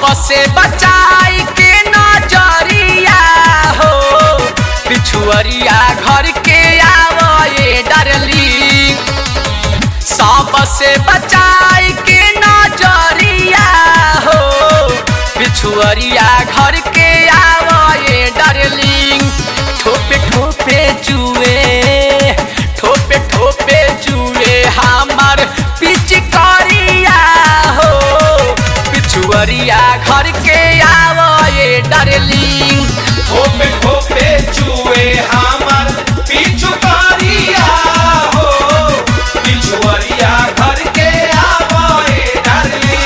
सबसे बचाई के नजरिया हो पिछुअरिया घर के आवे डरली सबसे बचाई के नजरिया हो पिछुअरिया घर के आवे डरली ठोपे ठोपे जुए ठोपे ठोपे जुए हमार पिचकारिया हो पिछुअरिया घर के आवे डरली ठोपे ठोपे चुए हमर पिचुकारिया हो पिछुअरिया घर के आवे डरली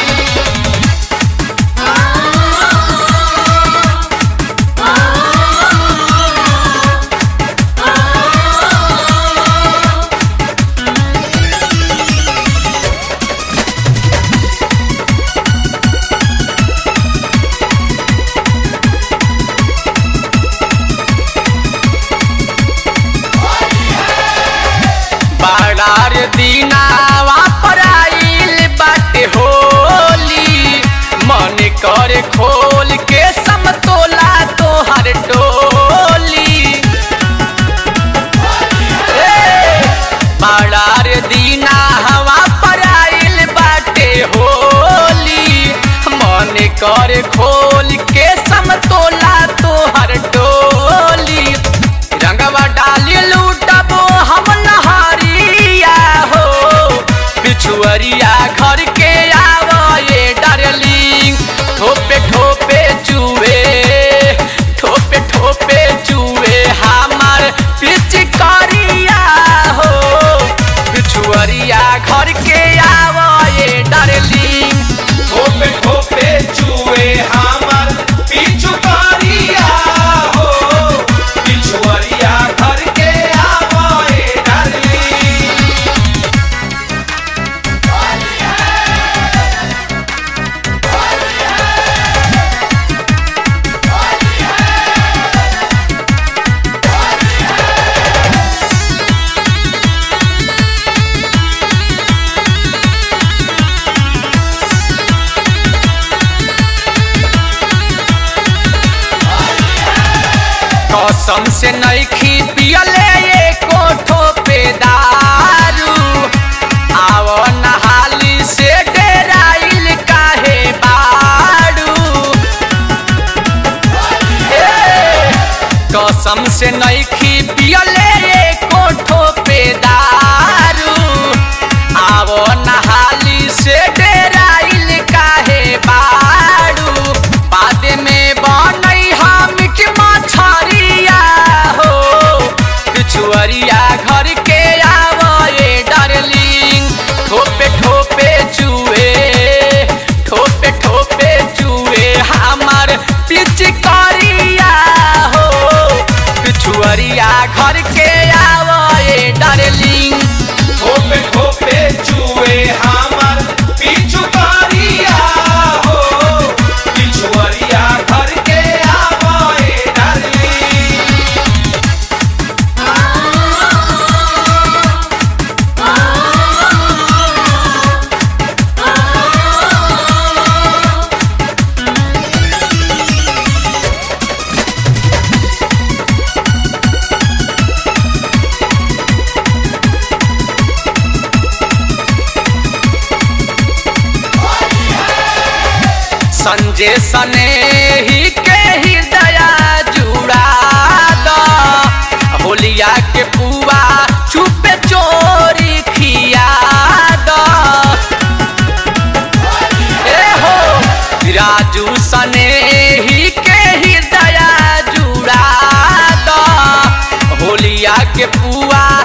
बारार दिनावा पर आइल बाटे होली मन करे खोल के समतोला तोहर टोली ए, बारार दिनावा पर आइल बाटे होली मन करे खोल के समतोला तोहर टोली रंगवा डाली लूटबो हम नहरिया हो पिछुअरिया घर के आवे डरली ठोपे ठोपे चुए ठोपे ठोपे चुए हमार पिचकारिया हो पिछुअरिया घर के आवे डरली ठोपे ठोपे चुए हमर पिचुकारिया हो पिछुअरिया घर के आवे डरली कसम से नईखी पियले एको ठोपे दारू आव नहाली से डेराइल काहे बाड़ू ए, कसम से नईखी पियले एको ठोपे दारू आव नहाली से डेराइल काहे बाड़ू बाद में बनई हम के मछरिया हो पिछुअरिया घर के आवे डरलिंग ठोपे ठोपे चुए ठोपे ठोपे चुए हमार पिचकारिया हो पिछुअरिया घर के आवे डरलिंग ठोपे ठोपे चुए हमर पिचुकारिया हो पिछुअरिया घर के आवे डरली संजय सने ही के हृदय जुड़ा द होलिया के पुआ छुपे चोरी खिया द ए हो राजू सने ही के हृदय जुड़ा द होलिया के पुआ